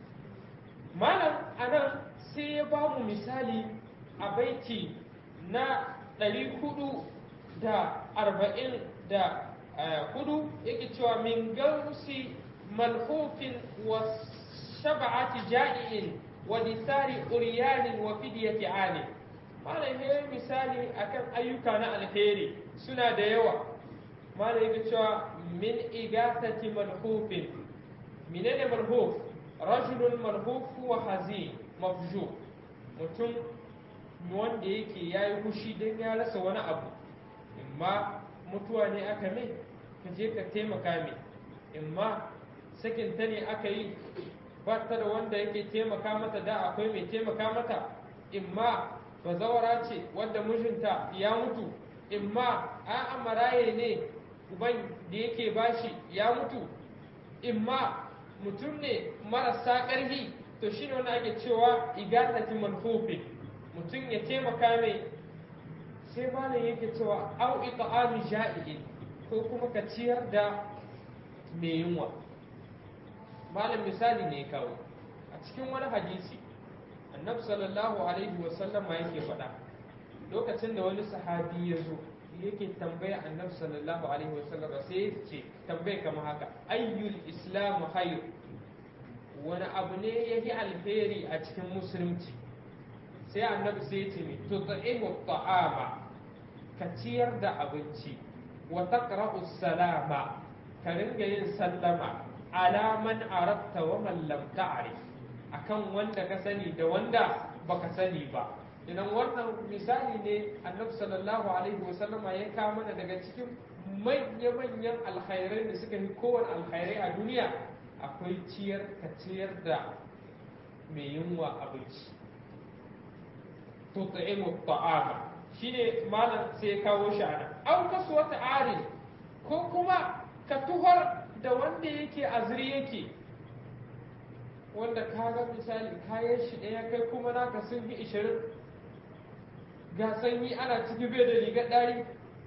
Speaker 1: malam anan sai ya ba mu misali a baiti na ɗari hudu da arba'in da hudu yake cewa min gausi malhufin wa shab'ati ja'iin wa disari uryanin wa fidyati ani malam ya misali akan ayyuka na alheri suna da yawa malam yake cewa min igatati malhufin menene malhuf rajulun malhuf wa hazin mafju mutum wanda yake yayi hushi dan ya rasa wani abu imma mutuwa ne aka mai ka je ka taimaka mai imma sakin ta ne aka yi ba ta da wanda yake taimaka mata da akwai mai taimaka mata imma bazawara ce wadda mijinta ya mutu imma a'a maraye ne uban da yake bashi ya mutu imma mutum ne marasa ƙarfi to shi ne wani ake cewa igatati manfufin mutum ya taimaka mai sai malam yake cewa au ita'ami ja'iin ko kuma ka ciyar da mai yunwa malam misali ne kawo a cikin wani hadisi annabi sallallahu alaihi wasallama yake faɗa lokacin da wani sahabi ya zo yake tambaya annabi sallallahu alaihi wasallam sai ya ce tambaya kamar haka ayyul islamu hayr wani abu ne ya yi alheri a cikin musulunci sai annabi sai ya ce mi tut'imu ta'ama ka ciyar da abinci wa taqra'u salama ka ringa yin sallama ala man arabta wa man lam ta'rif akan wanda ka sani da wanda baka sani ba idan wannan misali ne annabi sallallahu alaihi wasallama ya kawo mana daga cikin manya-manyan alkhairai da suka yi kowane alkhairai a duniya akwai ciyar ka ciyar da mai yunwa abinci to ta'imu ta'ama shine malam sai ya kawo shi ana au kasu wata arin ko kuma ka tuhar da wanda yake azri yake wanda ka ga misali kayan shi ɗaya kai kuma naka sun fi ishirin ga sanyi ana ciki bai da rigar ɗari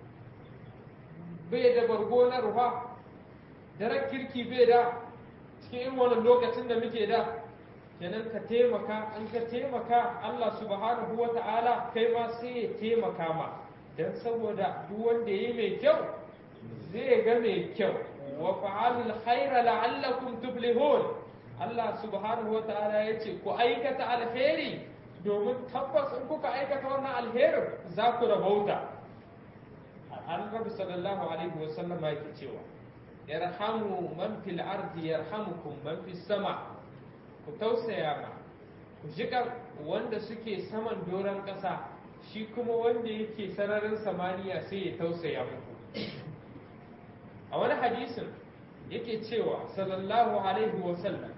Speaker 1: bai da bargo na rufa da kirki bai da cikin irin wannan lokacin da muke da kenan ka taimaka in ka taimaka Allah subhanahu wa ta'ala kai ma sai ya taimaka ma don saboda duk wanda yi mai kyau zai ga mai kyau wa fa'alul khaira la'allakum tuflihun Allah subhanahu wa ta'ala ya ce ku aikata alheri domin tabbas in kuka aikata wannan alherin za ku rabauta annabi sallallahu alaihi wasallam yake cewa yarhamu man fil ardi yarhamukum man fis sama ku tausaya ma ku jikan wanda suke saman doron ƙasa shi kuma wanda yake sararin samaniya sai ya tausaya muku a wani hadisin yake cewa sallallahu alaihi wasallam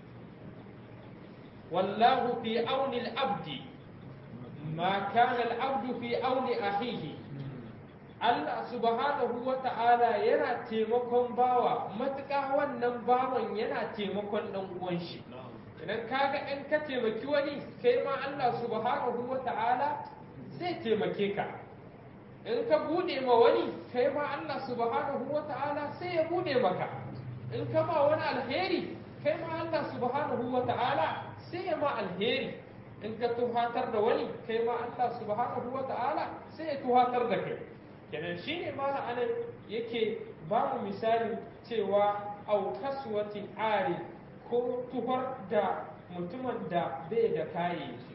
Speaker 1: والله في أون العبد ما كان العبد في أون أخيه Allah subhanahu wa ta'ala yana taimakon bawa matuƙa wannan bawan yana taimakon ɗan uwan shi idan kaga in ka taimaki wani kai ma Allah subhanahu wa ta'ala zai taimake ka in ka bude ma wani kai ma Allah subhanahu wa ta'ala sai ya bude maka in ka ma wani alheri kai ma Allah subhanahu wa ta'ala sai ya ma alheri in ka tuhatar da wani kai ma Allah subhanahu wa ta'ala sai ya tuhatar da kai kenan shine ma anan yake ba mu misali cewa au kaswati ari ko tuhar da mutumin da bai da kayayyaki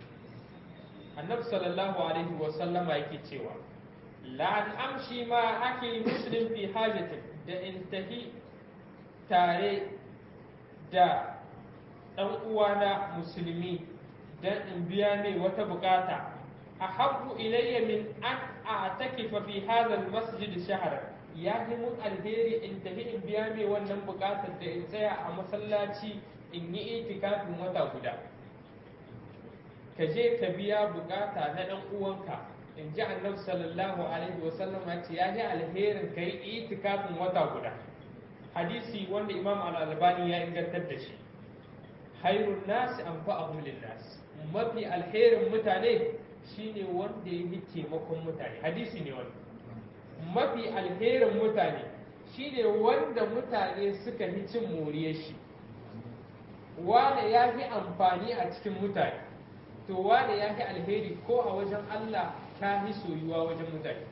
Speaker 1: annabi sallallahu alaihi wa sallama yake cewa la an amshi ma ake muslim fi hajatin da intahi tare da ɗan uwana musulmi dan in biya mai wata bukata ahabbu ilayya min an a'takifa fi hadha al-masjid shahra ya yi mun alheri in tafi in biya mai wannan bukatar da in tsaya a masallaci in yi itikafin wata guda ka je ka biya bukata na dan uwanka in ji annabi sallallahu alaihi wasallam ya ce ya ji alherin ka yi itikafin wata guda hadisi wanda imam al-albani ya ingantar da shi hairun nasi anfa'ahum lin-nas mafi alherin mutane shine wanda ya yi taimakon mutane hadisi ne wani mafi alherin mutane shine wanda mutane suka yi cin moriyar shi wane ya fi amfani a cikin mutane to wane ya fi alheri ko a wajen Allah ta fi soyuwa wajen mutane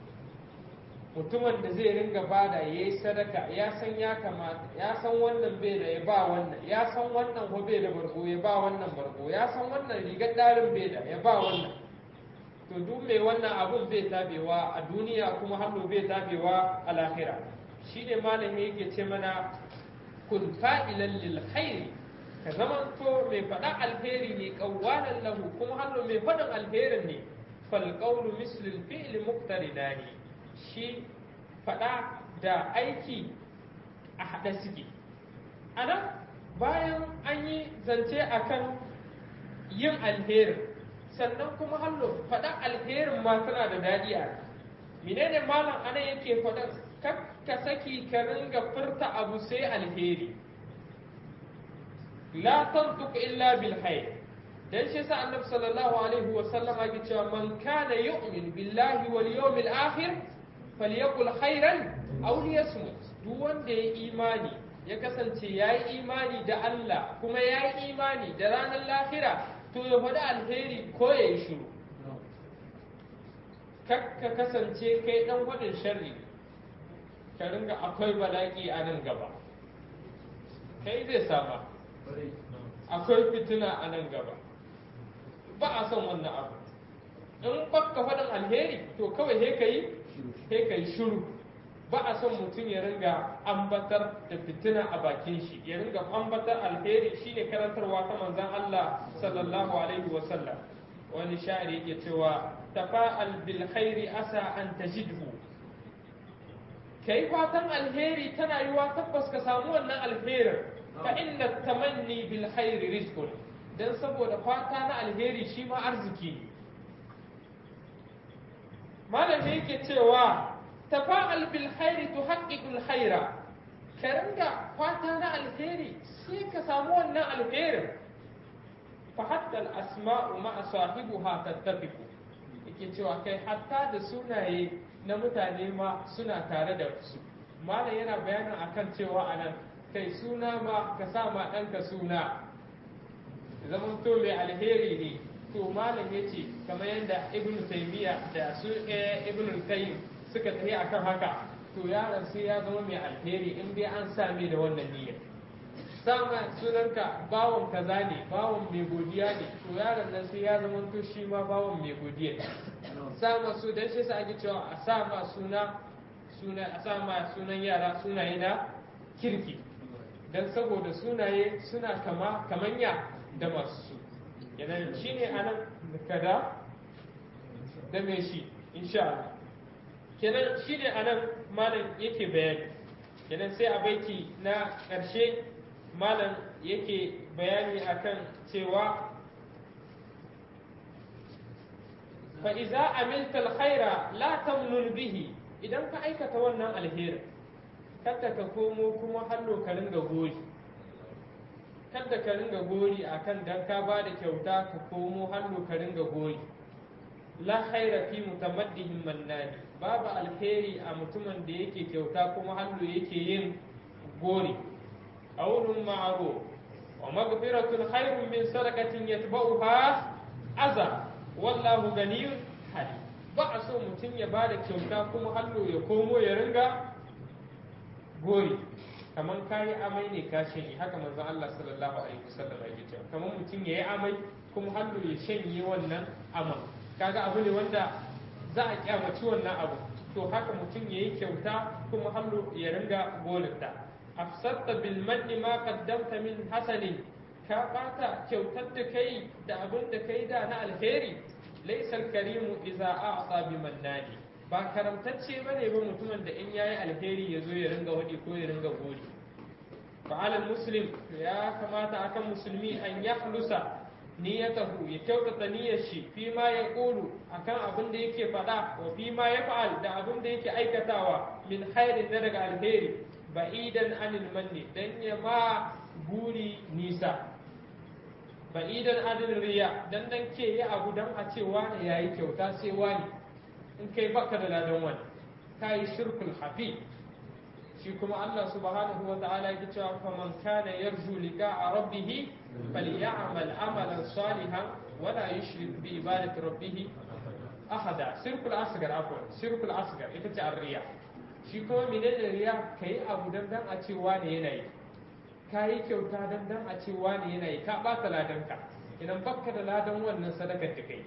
Speaker 1: mutumin da zai ringa bada ya yi sadaka ya san ya kamata ya san wannan bai da ya ba wannan ya san wannan ko bai da bargo ya ba wannan bargo ya san wannan rigar ɗarin bai da ya ba wannan to duk mai wannan abun bai tabewa a duniya kuma hannu bai tabewa a lahira shine malami yake ce mana kun fa'ilan lil khairi ka zaman to mai faɗa alheri ne qawwalan lahu kuma hannu mai faɗin alherin ne fal qawlu mislu al fi'li muqtarinani shi faɗa da aiki a haɗa suke anan bayan an yi zance akan yin alherin sannan kuma hallo faɗa alherin ma tana da daɗi a menene malam anan yake faɗa ka saki ka ringa furta abu sai alheri la tantuq illa bil khair dan shi sa annabi sallallahu alaihi wa sallam ya cewa man kana yu'min billahi wal yawmil akhir falyakul khairan aw liyasmut duk wanda ya imani ya kasance yayi imani da Allah kuma yayi imani da ranar lahira to ya faɗi alheri ko ya yi shiru ka kasance kai ɗan faɗin sharri ka ringa akwai bala'i a nan gaba kai zai sama akwai fitina a nan gaba ba a son wannan abu in baka faɗin alheri to kawai he ka yi he ka yi shiru ba a son mutum ya ringa ambatar da fitina a bakin shi ya ringa ambatar alheri shine karantarwa ta manzon Allah sallallahu alaihi wa sallam wani sha'iri yake cewa tafa'al bil khairi asa an tajidhu kai fatan alheri tana yiwa tabbas ka samu wannan alherin fa inna tamanni bil khairi rizqun dan saboda fata na alheri shi ma arziki malami yake cewa tafa'al bil khairi tuhaqqiqul khaira ka ringa fata na alheri sai ka samu wannan alherin fa hatta al asma'u ma sahibuha tattafiqu yake cewa kai hatta da sunaye na mutane ma suna tare da su malam yana bayanin akan cewa anan kai suna ma ka sa ma ɗanka suna zaman to mai alheri ne to malam ya ce kamar yadda ibn taymiya da su ibn qayyim suka tafi akan haka to yaron sai ya zama mai alheri in dai an same da wannan niyyar sama sunanka bawon kaza ne bawon mai godiya ne to yaron nan sai ya zama to shi ma bawon mai godiya sama su dan shi sa ake cewa a sama suna suna a sama sunan yara sunaye na kirki dan saboda sunaye suna kama kamanya da masu su yana shi ne anan kada da me shi insha Allah kenan shi ne anan malam yake bayani kenan sai a baiti na ƙarshe malam yake bayani akan cewa fa'iza amilta alkhaira la tamnun bihi idan ka aikata wannan alheri kada ka komo kuma hallo ka ringa goyi kada ka ringa gori akan dan ka ba da kyauta ka komo hannu ka ringa gori la khaira fi mutamaddihim mannani babu alheri a mutumin da yake kyauta kuma hannu yake yin gori qawlun ma'ruf wa maghfiratun khairun min sadaqatin yatba'uha aza wallahu ganiyun halim ba a so mutum ya bada kyauta kuma hannu ya komo ya ringa gori kamar kayi amai ne ka shanye haka manzon Allah sallallahu alaihi wasallam ya ce kamar mutum ya yi amai kuma hannu ya shanye wannan aman kaga abu ne wanda za a kyamaci wannan abu to haka mutum ya yi kyauta kuma hannu ya ringa golinta afsatta bil manni ma qaddamta min hasanin ka bata kyautar da kai da abin da kai da na alheri laysa karimu idza a'ta bi mannani ba karamtacce bane ba mutumin da in yayi alheri ya zo ya ringa wadi ko ya ringa gori fa'ala muslim ya kamata akan musulmi an yahlusa niyyatahu ya kyautata niyyar shi fi ma ya ƙulu akan abin da yake faɗa wa fi ma ya fa'al da abin da yake aikatawa min khairin na daga alheri ba'idan anil manni dan ya ma buri nisa ba'idan anil riya dan dan ke yi abu dan a ce wani yayi kyauta sai wani in kai baka da ladan wani kai shirkul hafi shi kuma Allah subhanahu wa ta'ala yake cewa faman kana yarju liqa'a rabbih falyamal amalan salihan wala yushrik bi ibadati rabbih ahada shirkul asgar afwan shirkul asgar ita ce arriya shi kuma menene riya kai abu dan dan a ce wani yana yi kai kyauta dan dan a ce wani yana yi ka bata ladanka idan bakka da ladan wannan sadakar da kai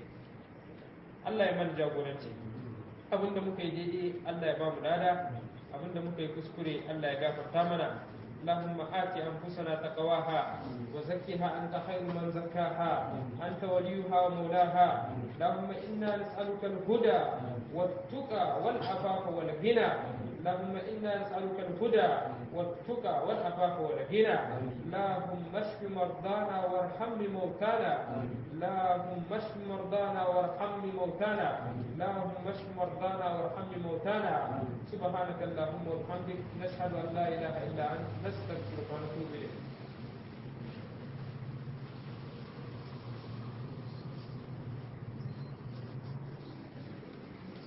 Speaker 1: Allah ya mana jagoranci abinda muka yi daidai Allah ya ba mu lada abinda muka yi kuskure Allah ya gafarta mana اللهم آت أنفسنا تقواها وزكها أنت خير من زكاها أنت وليها ومولاها اللهم إنا نسألك الهدى والتقى والعفاف والغنى اللهم إنا نسألك الهدى والتقى والعفاف والغنى اللهم اشف مرضانا وارحم موتانا اللهم اشف مرضانا وارحم موتانا اللهم اشف مرضانا وارحم موتانا سبحانك اللهم وبحمدك نشهد أن لا إله إلا أنت نستغفرك ونتوب إليك